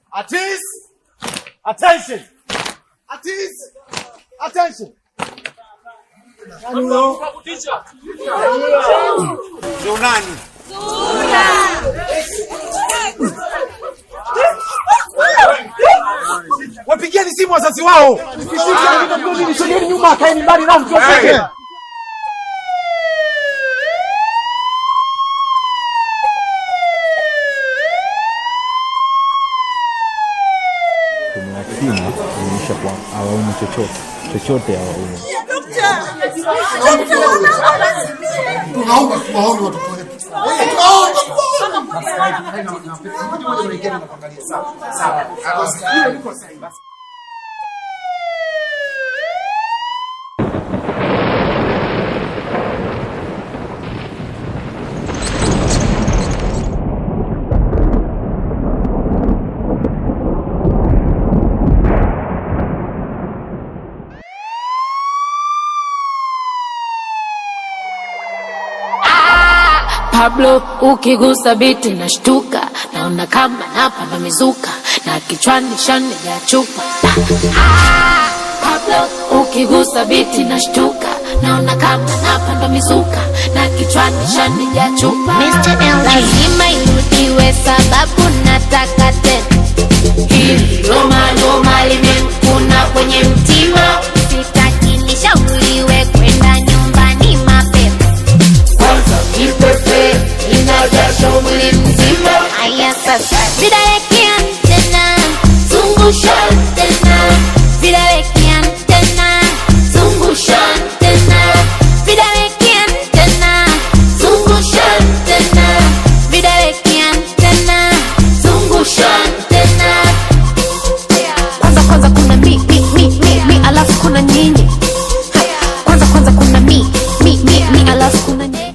Artist! Attention! Artist! Attention! Nani huyo? Ndio nani? Wapigieni simu wazazi wao. Sogeni nyuma, kaeni mbali nao mtoke. tumewapima kuonyesha kwa hawaumu chochote chochote hawaumu. tunaomba tuwaone watoto wetu. Tunaomba tuwaone. Pablo ukigusa biti nashtuka, naona kama napanda mizuka na kichwani shani ya chupa. Ah, Pablo ukigusa biti nashtuka, naona kama napanda mizuka na kichwani shani ya chupa. Mr. LG. lazima irudiwe sababu nataka tena. Hili loma loma limemkuna kwenye mtima, Sitaki nishauriwe kwenda nyumbani mapema. kwanza ipepe inajasha mwili mzima. Haya sasa, vidawekea tena, Zungusha tena, vidawekea tena, zungusha tena, vidawekea tena, zungusha tena, vidawekea tena. zungusha tena. Kwanza kwanza kuna mi mi mi mi mi alafu kuna nyinyi. Ha, Kwanza kwanza kuna mi mi mi mi alafu kuna nyinyi.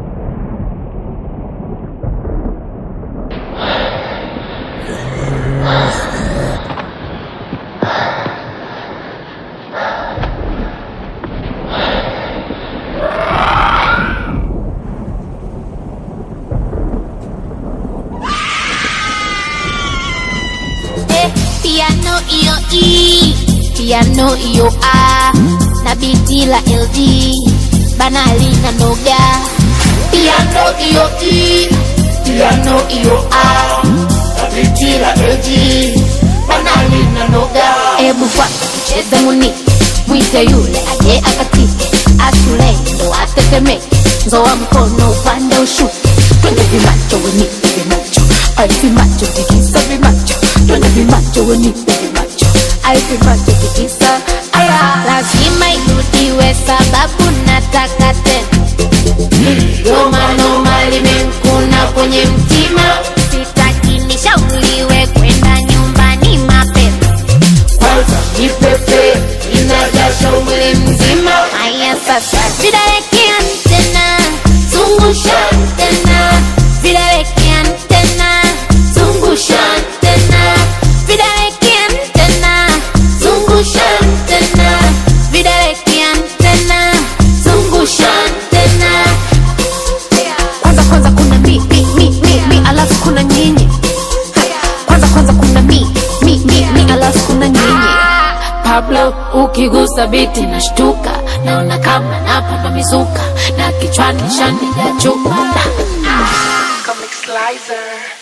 Eh, piano iyo E, piano iyo A, na biti la LG, banali na noga. Piano iyo E, piano iyo A, biti la LG, banali na noga. Ebu kwanza tucheze muni, mwite yule aje akatike, ashule ndo atetemeke, nzoa mkono upande ushuke, twende vimacho wenipe vimacho, ai vimacho tikisa vimacho, twende vimacho wenipe vimacho, ai vimacho tikisa aya, lazima irudiwe sababu nataka tena. Noma noma limemkuna kwenye mtima, Sitaki nishauriwe kwenda nyumbani mapema. kwanza ipepe inajasha mwili mzima. Haya sasa, vidawekea tena, Zungusha tena, vidawekea tena, zungusha tena, vidawekea tena, zungusha tena, vidawekea tena. zungusha tena. Kwanza kwanza kuna mi mi mi mi mi alafu kuna nyinyi. Ha, Kwanza kwanza kuna mi mi mi mi alafu kuna nyinyi. Pablo ukigusa biti nashtuka, naona kama napanda mizuka na kichwani shani ya chupa. Comic Slicer.